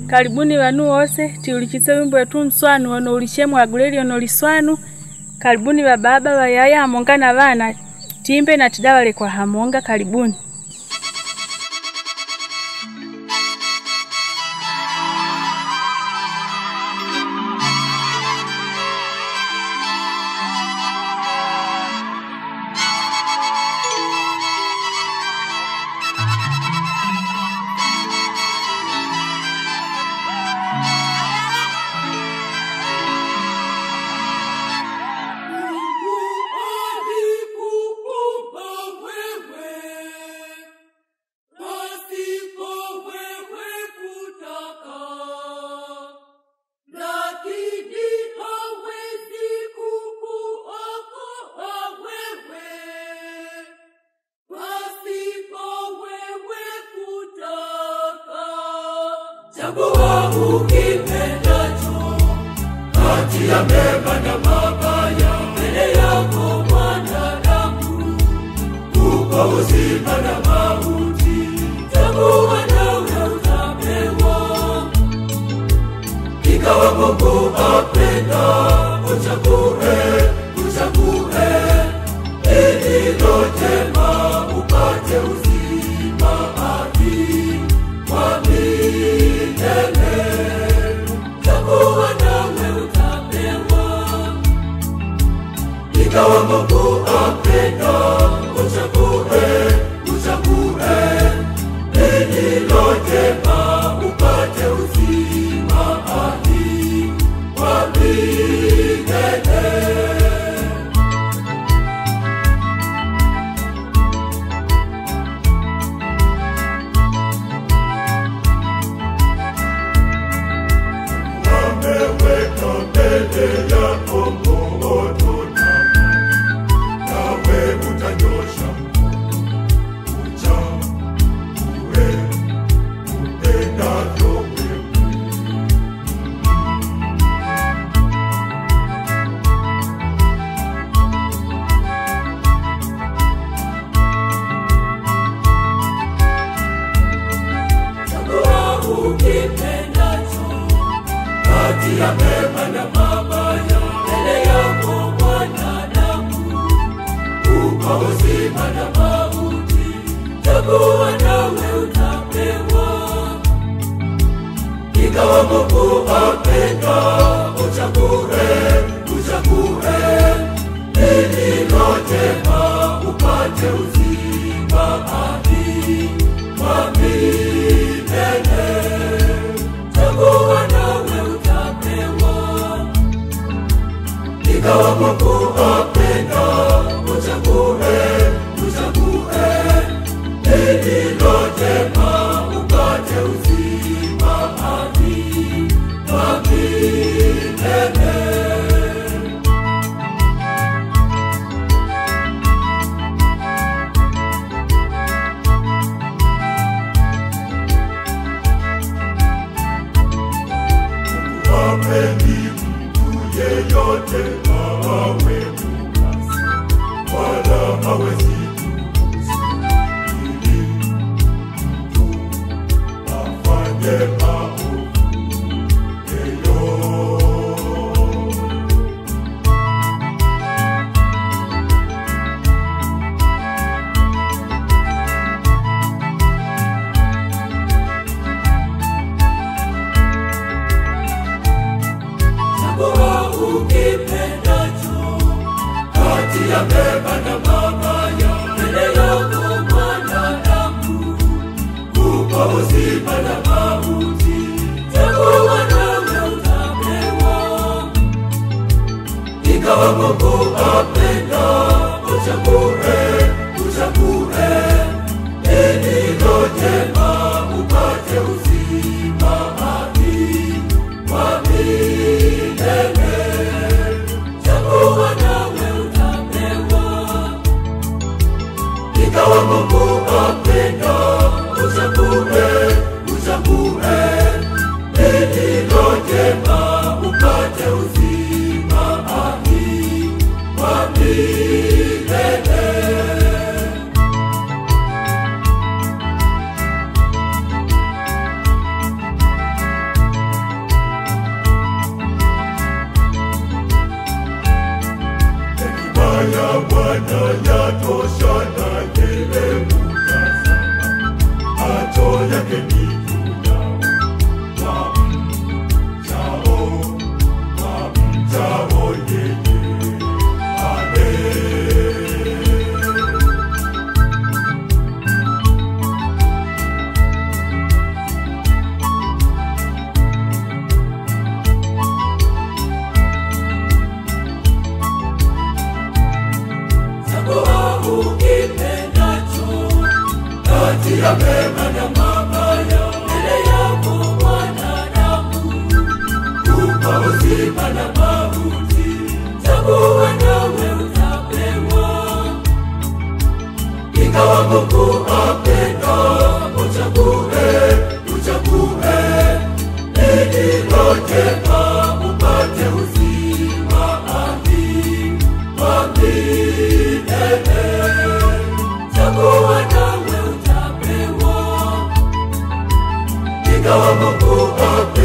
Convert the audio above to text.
karibuni vanu wose tiulikise wimbo wetu mswanu ono ulishemwa aguleli ono liswanu karibuni vababa vayaya hamonga na vana timbe na tidawale kwa hamonga karibuni Chagua ukipendacho kati ya mema na mabaya, mbele yako mwanadamu, uko uzima na mauti. Chagua nawe utapewa, ikawa Mungu apenda, uchague, uchague lililo jema, upate uzima hadi wa milele. Chagua nawe utapewa, ikawa Mungu apenda, uchague, uchague lililo jema, upate uzima hadi wa milele. ameweka mbele yako moto na maji, nawe utanyosha mkono uchague upendavyo wewe. Chagua ukipendacho kati ya mema na mabaya, mbele yako mwanadamu, uko uzima na mauti. Chagua nawe utapewa, ingawa Mungu apenda, uchague, uchague lililo jema, upate uzima hadi wa milele. Chagua nawe utapewa, ingawa Mungu apenda, uchague, uchague lililo jema, upate uzima hadi wa milele. Hapendi mtu yeyote awe mukasi, wala hawezi kuruhusu ili mtu afanye maovu yeyote. Chagua ukipendacho kati ya mema na mabaya, mbele yako mwanadamu, uko uzima na mauti. Chagua nawe utapewa, ingawa Mungu apenda, uchague, uchague lililo jema, upate uzima hadi wa milele. Chagua nawe utapewa, ingawa Mungu apenda, uchague, uchague lililo jema, upate uzima hadi wa milele. ingawa Mungu apenda, uchague, uchague lililo jema, upate uzima ami wa milele. Chagua nawe utapewa, ingawa Mungu apenda